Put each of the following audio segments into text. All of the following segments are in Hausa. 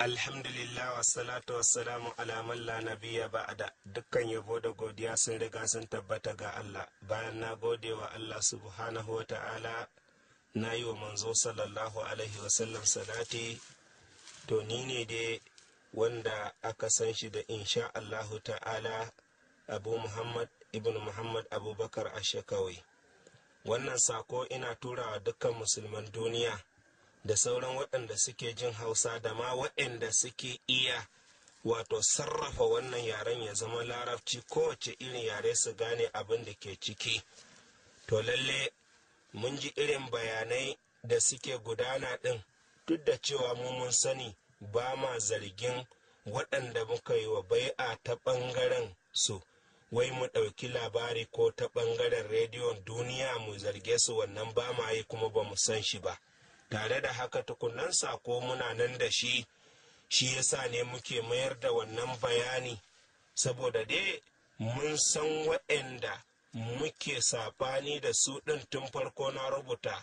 Alhamdulillah wassalatu wassalamu ala man la nabiyya ba'da dukkan yabo da godiya sun riga sun tabbata ga Allah bayan na gode wa Allah subhanahu wa ta'ala na yi wa manzo sallallahu alaihi wasallam salati to ni ne dai wanda aka san shi da insha Allahu ta'ala abu Muhammad ibn Muhammad abubakar ashakawai wannan sako ina turawa dukkan musulman duniya da sauran waɗanda suke jin hausa da ma waɗanda suke iya wato sarrafa wannan yaren ya zama larabci kowace irin yare su gane abin da ke ciki to lalle mun ji irin bayanai da suke gudana ɗin duk da cewa mu mun sani ba ma zargin waɗanda muka yi wa bai'a ta ɓangaren su wai mu ɗauki labari ko ta ɓangaren rediyon duniya mu zarge su wannan ba ma yi kuma ba mu san shi ba tare da haka tukunan sako muna nan da shi shi yasa ne muke mayar da wannan bayani saboda dai mun san waɗanda muke saɓani da su ɗin tun farko na rubuta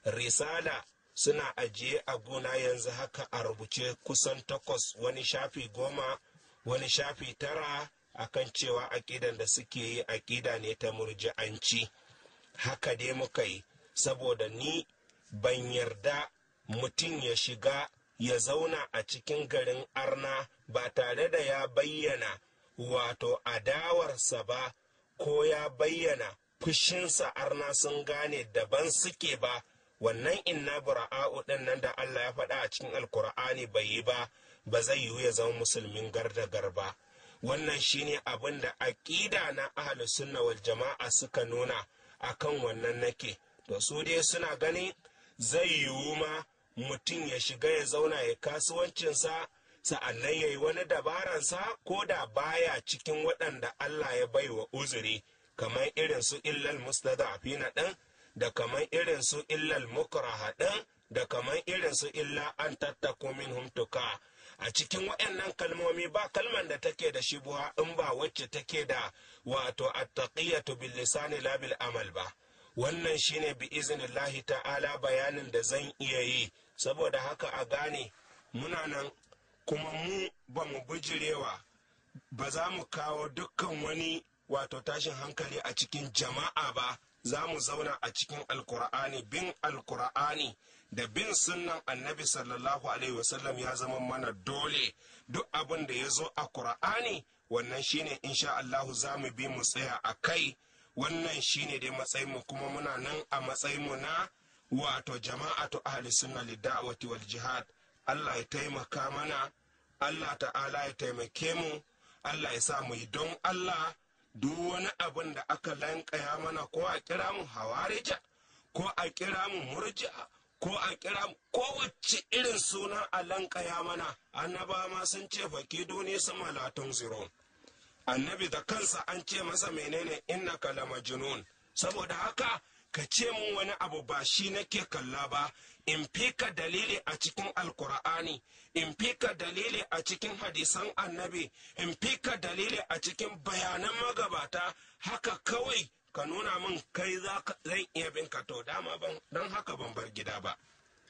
risala suna ajiye a gona yanzu haka a rubuce kusan takwas wani shafi goma wani shafi tara akan cewa aƙidan da suke yi aƙida ne ta murji'anci haka dai muka yi saboda ni ban yarda mutum ya shiga ya zauna a cikin garin arna ba tare da ya bayyana wato adawarsa ba ko ya bayyana fushinsa arna sun gane daban suke ba wannan inna bura'a'u ɗin nan da Allah ya faɗa a cikin alkur'ani bai yi ba ba zai yiwu ya zama musulmin gardagar ba wannan shine abin da aƙida na ahlus sunna wal jama'a suka nuna akan wannan nake to su dai suna ganin zai yiwu ma mutum ya shiga ya zauna ya kasuwancinsa sa'annan ya yi wani dabaransa ko da baya cikin waɗanda Allah ya bai wa uzuri kamar irin su illal mustada'afina ɗin da kamar irin su illal mukraha ɗin da kamar irin su illa an tattako minhum tuka a cikin waɗannan kalmomi ba kalman da take da shibuha in ba wacce take da wato attaqiyatu bil lisani la bil amal ba wannan shine bi iznillahi ta'ala bayanin da zan iya yi saboda haka a gane muna nan kuma mu ba mu bijirewa ba za mu kawo dukkan wani wato tashin hankali a cikin jama'a ba za mu zauna a cikin alkur'ani bin alkur'ani da bin sunnan annabi sallallahu alaihi wasallam ya zama mana dole duk abin da ya zo a kur'ani wannan shine insha Allahu za mu bi mu tsaya a kai wannan shine dai matsayinmu kuma muna nan a matsayinmu na wato jama'atu ahli sunna lidawati wal jihad Allah ya taimaka mana Allah ta'ala ya taimake mu Allah ya sa mu yi don Allah duk wani abin da aka lankaya mana ko a kira mu hawarija ko a kira mu murja ko a kira mu kowace irin suna a lankaya mana annaba ma sun ce fakido ne sama latun zirun annabi da kansa an ce masa menene innaka la majnun saboda haka ka ce mun wani abu ba shi nake kalla ba in fika dalili a cikin alkur'ani in fika dalili a cikin hadisan annabi in fika dalili a cikin bayanan magabata haka kawai ka nuna min kai za zan iya bin ka to dama ban don haka ban bar gida ba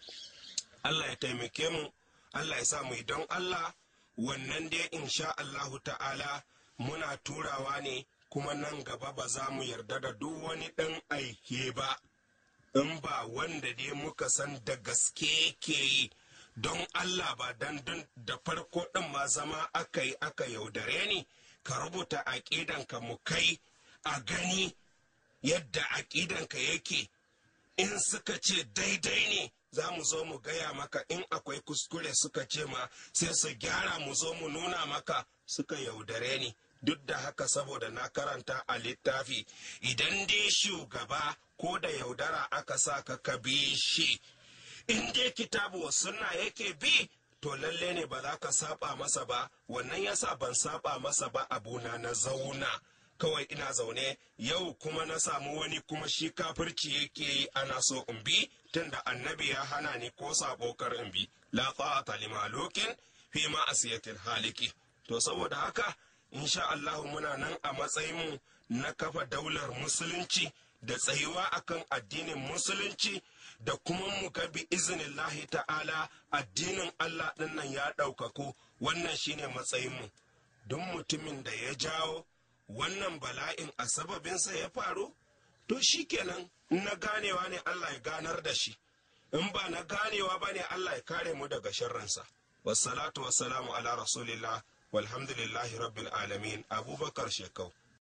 Allah ya taimake mu Allah ya sa mu don Allah wannan dai insha Allahu ta'ala muna turawa ne kuma nan gaba ba za mu yarda da duk wani ɗan aike ba in ba wanda dai muka san da gaske ke yi don Allah ba dan da farko ɗin ma zama aka yi aka yaudare ni ka rubuta aƙidanka mu kai a gani yadda aƙidanka yake in suka ce daidai ne za mu zo mu gaya maka in akwai kuskure suka ce ma sai su gyara mu zo mu nuna maka suka yaudare ni duk da haka saboda na karanta a littafi idan dai shugaba ko da yaudara aka sa ka ka bi shi in dai kitabu wa sunna yake bi to lalle ne ba za ka saba masa ba wannan yasa ban saba masa ba abuna na zauna kawai ina zaune yau kuma na samu wani kuma shi kafirci yake yi ana so in bi tunda annabi ya hana ni ko sabo kar in bi la ta'ata limalukin fi ma asiyatil haliki to saboda haka insha Allah muna nan a matsayinmu na kafa daular musulunci da tsayuwa akan addinin musulunci da kuma mu ga bi iznillahi ta'ala addinin Allah ɗin nan ya ɗaukaku wannan shine matsayinmu don mutumin da ya jawo wannan bala'in a sababinsa ya faru to shi kenan na ganewa ne Allah ya ganar da shi in ba na ganewa ba ne Allah ya kare mu daga sharransa wassalatu wassalamu ala rasulillah walhamdulillahi rabbil alamin abubakar shekau